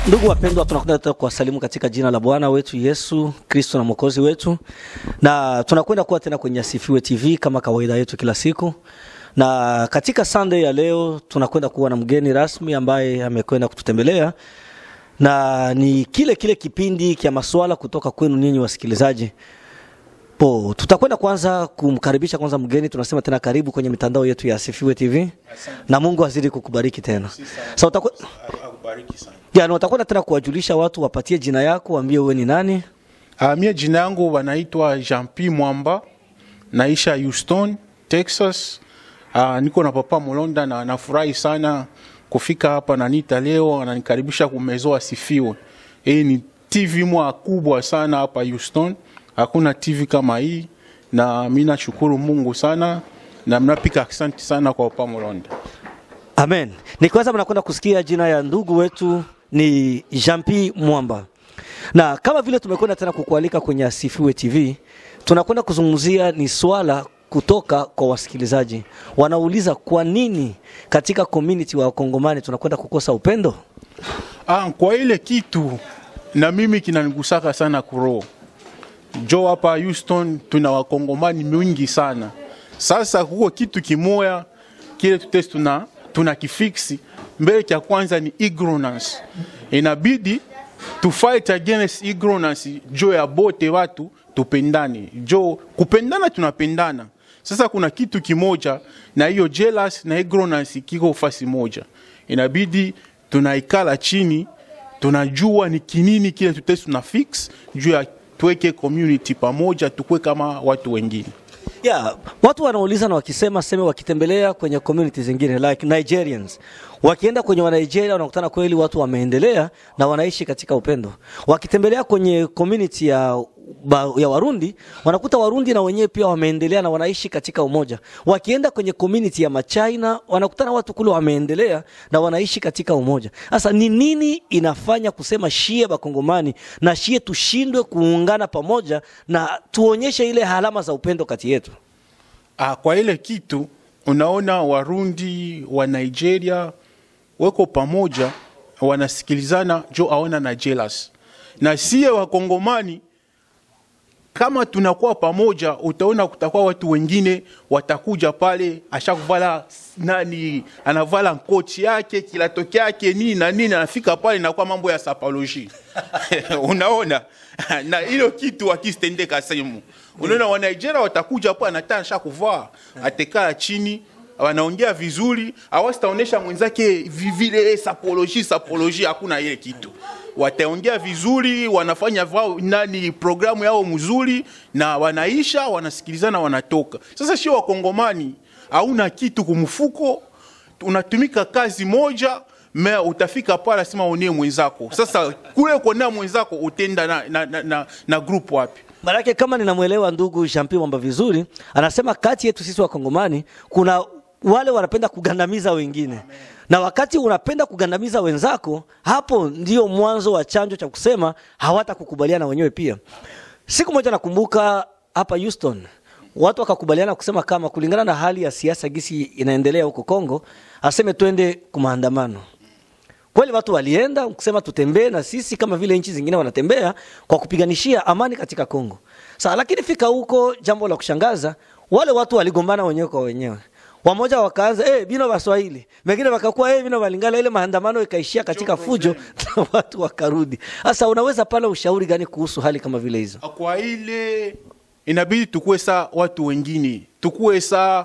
Ndugu wapendwa, tunakwenda kuwasalimu katika jina la Bwana wetu Yesu Kristo na mwokozi wetu, na tunakwenda kuwa tena kwenye Asifiwe TV kama kawaida yetu kila siku, na katika Sunday ya leo tunakwenda kuwa na mgeni rasmi ambaye amekwenda kututembelea na ni kile kile kipindi cha maswala kutoka kwenu ninyi wasikilizaji. Po, tutakwenda kwanza kumkaribisha kwanza mgeni, tunasema tena karibu kwenye mitandao yetu ya Asifiwe TV na Mungu azidi kukubariki tena. Sasa utakuwa Akubariki sana. ya, na utakwenda tena kuwajulisha watu, wapatie jina yako, waambie wewe ni nani. Uh, mie jina yangu wanaitwa Jean P Mwamba, naisha Houston, Texas. Uh, niko na papa Mulonda na nafurahi sana kufika hapa na nita leo ananikaribisha kumezo asifiwe. Hii ni TV mwa kubwa sana hapa Houston. Hakuna TV kama hii na mimi nashukuru Mungu sana na mnapika asante sana kwa papa Mulonda. Amen. Ni kwanza mnakwenda kusikia jina ya ndugu wetu ni Jean P Mwamba, na kama vile tumekwenda tena kukualika kwenye Asifiwe TV, tunakwenda kuzungumzia ni swala kutoka kwa wasikilizaji. Wanauliza kwa nini katika community wa Wakongomani tunakwenda kukosa upendo? Ah, kwa ile kitu na mimi kinanigusaka sana kuroho. Jo hapa Houston tuna wakongomani mingi sana. Sasa huko kitu kimoya kile tutesi tuna tuna kifiksi mbele cha kwanza ni ignorance. Inabidi to fight against ignorance jo ya bote watu tupendane. Jo kupendana tunapendana. Sasa kuna kitu kimoja na hiyo jealous na ignorance kiko fasi moja. Inabidi tunaikala chini tunajua ni kinini kile tutesi tuna fix juu ya tuweke community pamoja tukue kama watu wengine. Yeah, watu wanauliza na wakisema seme wakitembelea kwenye community zingine like Nigerians. Wakienda kwenye wa Nigeria wanakutana kweli watu wameendelea na wanaishi katika upendo. Wakitembelea kwenye community ya ba, ya Warundi wanakuta Warundi na wenyewe pia wameendelea na wanaishi katika umoja. Wakienda kwenye community ya Machina wanakutana watu kule wameendelea na wanaishi katika umoja. Sasa ni nini inafanya kusema shie bakongomani na shie tushindwe kuungana pamoja na tuonyeshe ile alama za upendo kati yetu? Ah, kwa ile kitu unaona Warundi wa Nigeria weko pamoja wanasikilizana jo aona na jealous. Na sie wakongomani kama tunakuwa pamoja, utaona kutakuwa watu wengine watakuja pale, ashakuvala nani, anavala kochi yake kilato kyake nini na nini, anafika pale inakuwa mambo ya sapoloji unaona na hilo kitu akistendeka sehemu, unaona wa Nigeria watakuja pale, anataka asha kuvaa, atekaa chini wanaongea vizuri, awasitaonesha mwenzake vivile sapoloji sapoloji, hakuna ile kitu wataongea vizuri, wanafanya vao nani programu yao mzuri, na wanaisha wanasikilizana, wanatoka. Sasa sio wakongomani, hauna kitu kumfuko, unatumika kazi moja me utafika pale sema unie mwenzako. Sasa kule kuonea mwenzako utenda na, na, na, na, na group wapi? Maanake kama ninamwelewa ndugu Jean Pierre Mwamba vizuri, anasema kati yetu sisi Wakongomani kuna wale wanapenda kugandamiza wengine na wakati unapenda kugandamiza wenzako, hapo ndio mwanzo wa chanjo cha kusema hawatakukubaliana wenyewe pia. Siku moja nakumbuka hapa Houston watu wakakubaliana kusema kama kulingana na hali ya siasa gisi inaendelea huko Kongo, aseme twende kumaandamano. Kweli watu walienda kusema tutembee na sisi kama vile nchi zingine wanatembea kwa kupiganishia amani katika Kongo. Sasa lakini fika huko, jambo la kushangaza, wale watu waligombana wenyewe kwa wenyewe wamoja wakaanza eh, bino Waswahili, wengine wakakuwa eh, bino Balingala. Ile maandamano ikaishia katika fujo na watu wakarudi. Sasa unaweza pale ushauri gani kuhusu hali kama vile hizo? Kwa ile inabidi tukue saa watu wengine, tukue saa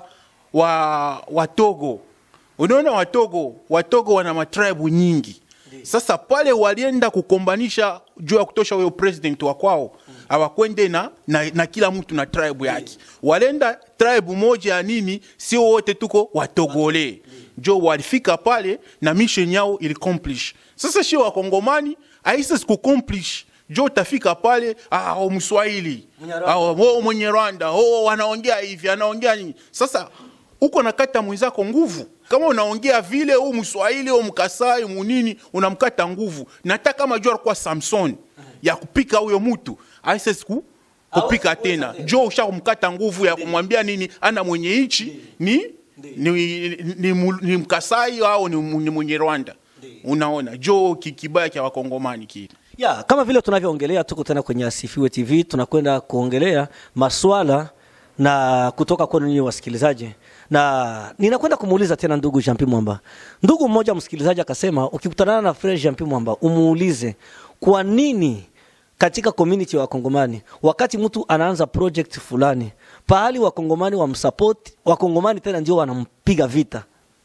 wa Watogo. Unaona Watogo, Watogo wana matribu nyingi. Sasa pale walienda kukombanisha juu ya kutosha huyo president wa kwao hawakwende na, na, na kila mtu na tribe yake, walenda tribe moja ya nini, sio wote tuko watogole jo walifika pale na mission yao ili accomplish. Sasa sio wakongomani aisa siku accomplish jo utafika pale ah, oh, Mswahili ah, oh, mwenye Rwanda oh, wanaongea hivi anaongea nini. Sasa uko nakata mwenzako nguvu kama unaongea vile huu Mswahili au Mkasai munini unamkata nguvu. Nataka kama jua kwa Samson ya kupika huyo mtu aisa siku kupika tena jo usha kumkata nguvu ya kumwambia nini ana mwenye nchi ni ni, ni, ni, ni Mkasai au ni, ni mwenye Rwanda unaona jo ki- kibaya cha wakongomani kile ya kama vile tunavyoongelea, tuko tena kwenye Asifiwe TV, tunakwenda kuongelea maswala na kutoka kwenu nyinyi wasikilizaji, na ninakwenda kumuuliza tena ndugu Jean-Pierre Mwamba. Ndugu mmoja msikilizaji akasema, ukikutana na Frere Jean-Pierre Mwamba umuulize kwa nini katika community ya Wakongomani wakati mtu anaanza project fulani pahali Wakongomani wamsupport, Wakongomani tena ndio wanampiga vita.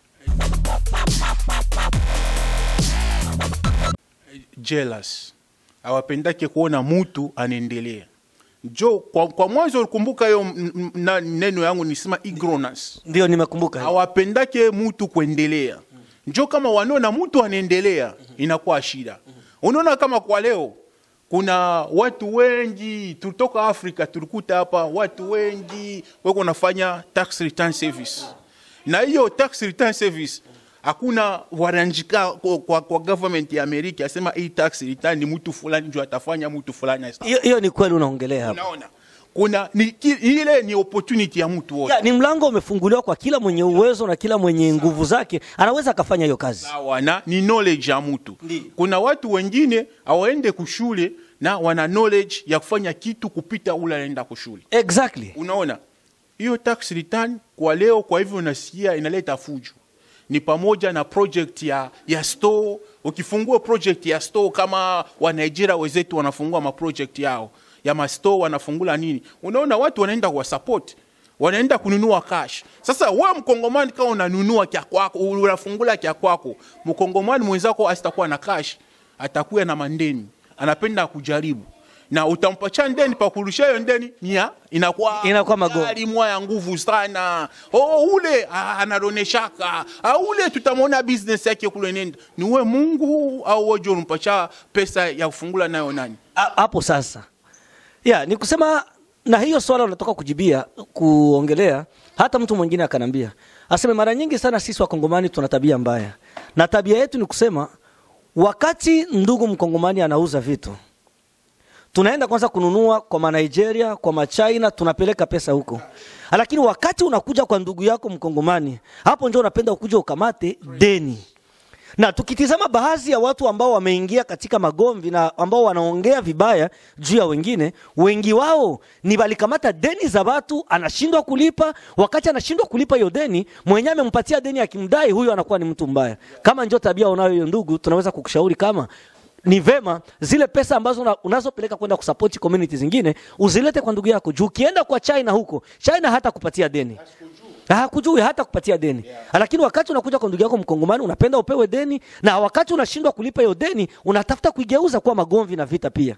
jealous hawapendake kuona mutu anaendelea jo kwa, kwa mwanzo ulikumbuka hiyo m- m- na- neno yangu nisema ignorance Ndio nimekumbuka. hawapendake mutu kuendelea njo kama wanaona mutu anaendelea inakuwa shida unaona kama kwa leo kuna watu wengi tulitoka afrika tulikuta hapa watu wengi weko nafanya tax return service na hiyo tax return service hakuna waranjika kwa, kwa, kwa government ya amerika asema hii tax return ni mtu fulani njo atafanya mtu fulani asa- Hiyo hiyo ni kweli unaongelea hapa. unaona kuna ni, ki- ile ni opportunity ya mtu wote Ya, ni mlango umefunguliwa kwa kila mwenye uwezo na kila mwenye nguvu zake anaweza akafanya hiyo kazi. sawa na ni knowledge ya mtu Ndiyo. kuna watu wengine hawaende kushule na wana knowledge ya kufanya kitu kupita ule anaenda kushule Exactly. unaona hiyo tax return kwa leo kwa hivyo unasikia inaleta fujo ni pamoja na project ya, ya store ukifungua project ya store kama wa Nigeria wenzetu wanafungua maproject yao ya mastore wanafungula nini unaona watu wanaenda kwa support wanaenda kununua cash sasa we mkongomani kama unanunua kya kwako unafungula kya kwako mkongomani mwenzako asitakuwa na cash atakuwa na mandeni anapenda kujaribu na utampacha ndeni pakurusha hiyo ndeni nia inakuwa Inakuwa magogo. gari mwa ya nguvu sana oh, ule ah, anaroneshaka ah, ule tutamwona business yake kule nenda ni we mungu au wewe unampacha pesa ya kufungula nayo nani Ha- Hapo sasa. Ya, ni kusema na hiyo swala unatoka kujibia kuongelea hata mtu mwingine akanambia aseme mara nyingi sana sisi wakongomani tuna tabia mbaya na tabia yetu ni kusema wakati ndugu mkongomani anauza vitu tunaenda kwanza kununua kwa manigeria kwa machina tunapeleka pesa huko lakini wakati unakuja kwa ndugu yako mkongomani hapo ndio unapenda ukuja ukamate deni na tukitizama baadhi ya watu ambao wameingia katika magomvi na ambao wanaongea vibaya juu ya wengine, wengi wao ni walikamata deni za watu, anashindwa kulipa. Wakati anashindwa kulipa hiyo deni, mwenyewe amempatia deni akimdai, huyo anakuwa ni mtu mbaya. Kama ndio tabia unayo hiyo, ndugu, tunaweza kukushauri kama ni vema zile pesa ambazo una- unazopeleka kwenda kusupport community zingine uzilete kwa ndugu yako, juu ukienda kwa China huko, China hata kupatia deni hakujui hata kupatia deni lakini wakati unakuja kwa ndugu yako mkongomani unapenda upewe deni na wakati unashindwa kulipa hiyo deni unatafuta kuigeuza kuwa magomvi na vita pia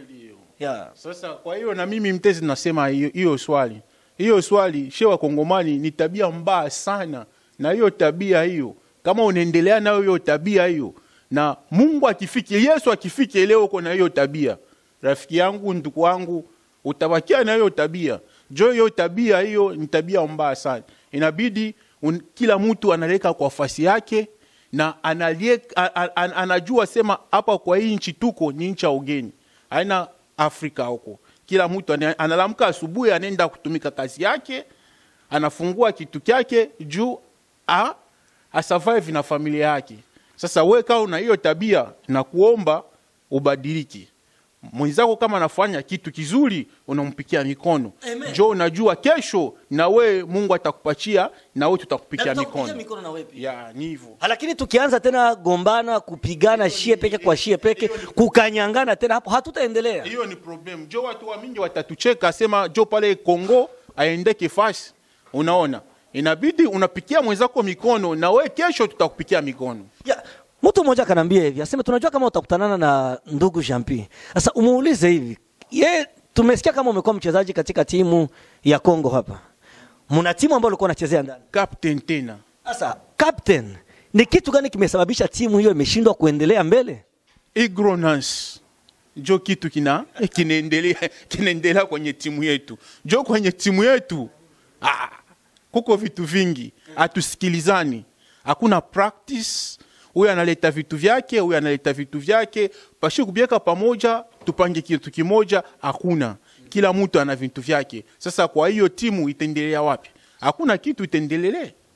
yeah. sasa kwa hiyo na mimi mtezi nasema hiyo hiyo swali hiyo swali she wakongomani ni tabia mbaya sana na hiyo tabia hiyo kama unaendelea nayo hiyo tabia hiyo na mungu akifike yesu akifike leo uko na hiyo tabia rafiki yangu ndugu wangu utabakia na hiyo tabia jo hiyo tabia hiyo ni tabia mbaya sana inabidi un, kila mtu analeka kwa fasi yake na analie, a, a, a, anajua sema hapa kwa hii nchi tuko ni nchi ya ugeni haina afrika huko kila mtu ana- analamka asubuhi anaenda kutumika kazi yake anafungua kitu kyake juu a, asurvive na familia yake sasa we kama una hiyo tabia na kuomba ubadiliki mwenzako kama anafanya kitu kizuri unampikia mikono Amen. jo unajua kesho na we mungu atakupatia na we tutakupikia mikono ya ni hivyo lakini tukianza tena gombana kupigana shie peke kwa shie peke kukanyangana tena hapo hatutaendelea hiyo ni problem jo watu wa mingi watatucheka sema jo pale kongo aendeke fasi unaona inabidi unapikia mwenzako mikono na we kesho tutakupikia mikono ya, mtu mmoja akanambia hivi aseme tunajua kama utakutanana na ndugu Jampi sasa umuulize hivi ye tumesikia kama umekuwa mchezaji katika timu ya Kongo hapa mna timu ambayo ulikuwa unachezea ndani captain tena Sasa captain, ni kitu gani kimesababisha timu hiyo imeshindwa kuendelea mbele? ignorance jo kitu kina kinaendelea kinaendelea kwenye timu yetu jo kwenye timu yetu ah, kuko vitu vingi hatusikilizani hakuna practice huyu analeta vitu vyake huyu analeta vitu vyake pashi kubieka pamoja tupange kitu kimoja hakuna kila mtu ana vitu vyake sasa kwa hiyo timu itaendelea wapi hakuna kitu itaendelele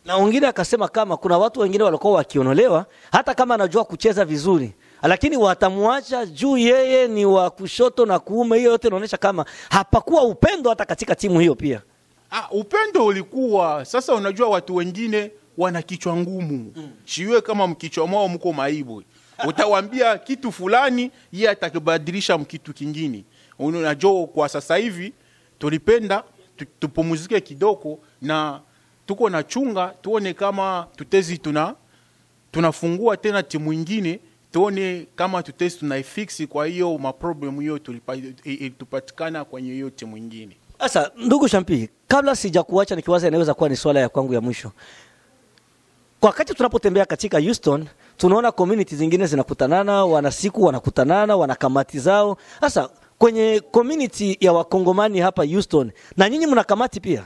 na wengine akasema kama kuna watu wengine walikuwa wakionolewa hata kama anajua kucheza vizuri lakini watamwacha juu yeye ni wa kushoto na kuume hiyo yote inaonyesha kama hapakuwa upendo hata katika timu hiyo pia Ah, upendo ulikuwa sasa. Unajua watu wengine wana kichwa ngumu mm. Shiwe kama mkichwa mwao mko maibu, utawambia kitu fulani, yeye atakibadilisha mkitu kingine. Unajua kwa sasa hivi tulipenda tu- tupumuzike kidogo na tuko na chunga tuone kama tutezi tuna tunafungua tena timu ingine tuone kama tutezi tunaifiksi kwa hiyo maproblemu hiyo tulipa- i- i- tupatikana kwenye hiyo timu ingine. Sasa ndugu Shampi, kabla sijakuacha nikiwaza, inaweza kuwa ni swala ya kwangu ya mwisho. Kwa wakati tunapotembea katika Houston, tunaona community zingine zinakutanana, wana siku wanakutanana, wana kamati zao. Sasa kwenye community ya wakongomani hapa Houston, na nyinyi mna kamati pia?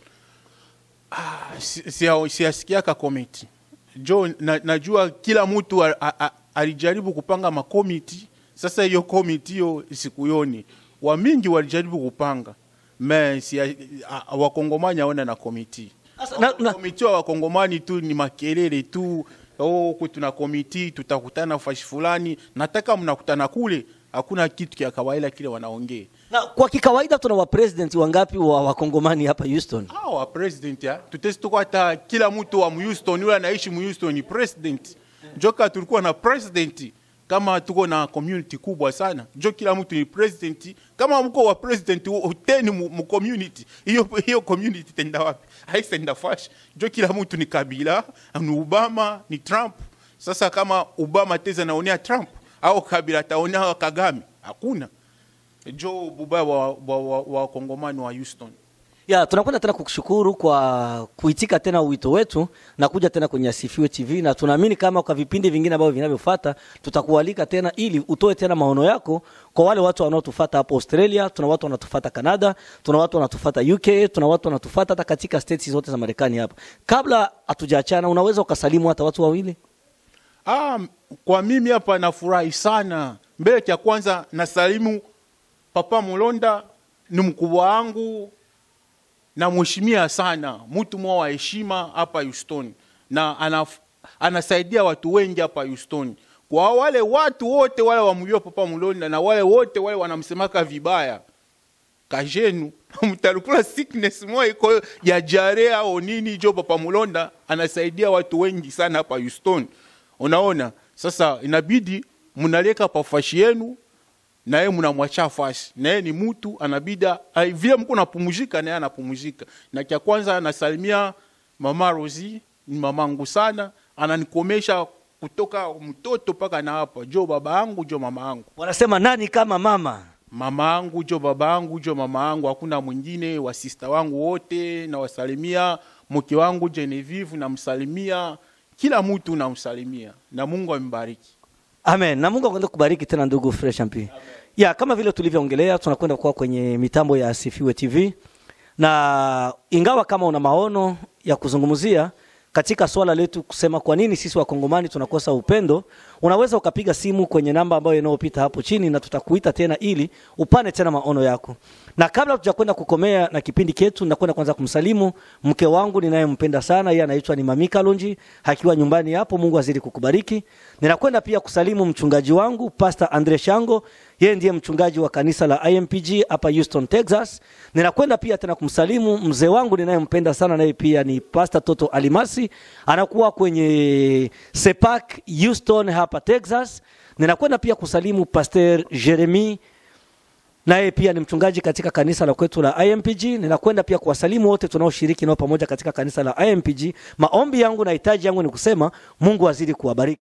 Si- sia- siasikiaka komiti jo na, najua kila mtu a- a- a- alijaribu kupanga makomiti sasa hiyo komiti hiyo sikuyoni wamingi walijaribu kupanga me sia- a- a- wakongomani aona na komiti Sasa, na, na, komiti wa wakongomani tu ni makelele tu oh, huku tuna komiti tutakutana fashi fulani nataka mnakutana kule hakuna kitu kya kawaida kile wanaongea na kwa kikawaida tuna wapresident wangapi wa wakongomani hapa Houston? hawa president ya tutesi tuko hata kila mtu wa Houston yule anaishi Houston ni president joka tulikuwa na president kama tuko na community kubwa sana jo kila mtu ni president kama mko wa president wo- teni mu, mu community hiyo hiyo community tenda wapi haisenda fash jo kila mtu ni kabila ni Obama ni Trump sasa kama Obama teza naonea Trump au kabila taonea Kagame hakuna jo buba wa, wa, wa, wa kongomani wa Houston Ya, tunakwenda tena kukushukuru kwa kuitika tena wito wetu na kuja tena kwenye Asifiwe TV na tunaamini kama kwa vipindi vingine ambavyo vinavyofuata tutakualika tena ili utoe tena maono yako kwa wale watu wanaotufuata hapo Australia, tuna watu wanatufuata Canada, tuna watu wanatufuata UK, tuna watu wanatufuata hata katika states zote za Marekani hapa. Kabla hatujaachana, unaweza ukasalimu hata watu wawili? Ah, kwa mimi hapa nafurahi sana. Mbele cha kwanza nasalimu Papa Mulonda, ni mkubwa wangu na mheshimia sana, mtu mwa wa heshima hapa Houston, na anaf, anasaidia watu wengi hapa Houston. Kwa wale watu wote wale wamjua Papa Mulonda na wale wote wale wanamsemaka vibaya kajenu mtalukula sickness moja iko ya jarea au nini jo papa mulonda anasaidia watu wengi sana hapa Houston unaona sasa inabidi mnaleka pafashi yenu na yeye mnamwacha fashi na yeye ni mtu anabida ai, vile mko napumzika na yeye anapumzika na cha kwanza nasalimia mama Rosi ni mamangu sana ananikomesha kutoka mtoto mpaka na hapa jo baba yangu jo mama yangu Wanasema nani kama mama? mama angu jo baba angu jo mama angu, hakuna mwingine. Wasista wangu wote nawasalimia, mke wangu Genevieve namsalimia, kila mtu namsalimia, na Mungu ambariki. Amen. Na Mungu akwenda kubariki tena ndugu Fresh MP. Ya kama vile tulivyoongelea tunakwenda kuwa kwenye mitambo ya Asifiwe TV. Na ingawa kama una maono ya kuzungumzia katika swala letu kusema kwa nini sisi wakongomani tunakosa upendo, unaweza ukapiga simu kwenye namba ambayo inayopita hapo chini na tutakuita tena ili upane tena maono yako. Na kabla tujakwenda kukomea na kipindi chetu, nakwenda kwanza kumsalimu mke wangu ninayempenda sana, yeye anaitwa ni Mami Kalonji, akiwa nyumbani hapo. Mungu azidi kukubariki. Ninakwenda pia kusalimu mchungaji wangu Pastor Andre Shango, yeye ndiye mchungaji wa kanisa la IMPG hapa Houston, Texas. Ninakwenda pia tena kumsalimu mzee wangu ninayempenda sana, naye pia ni Pastor Toto Alimasi, anakuwa kwenye Sepak Houston hapa Texas. Ninakwenda pia kusalimu Pastor Jeremy naye pia ni mchungaji katika kanisa la kwetu la IMPG. Ninakwenda pia kuwasalimu wote tunaoshiriki nao pamoja katika kanisa la IMPG. Maombi yangu na hitaji yangu ni kusema Mungu azidi kuwabariki.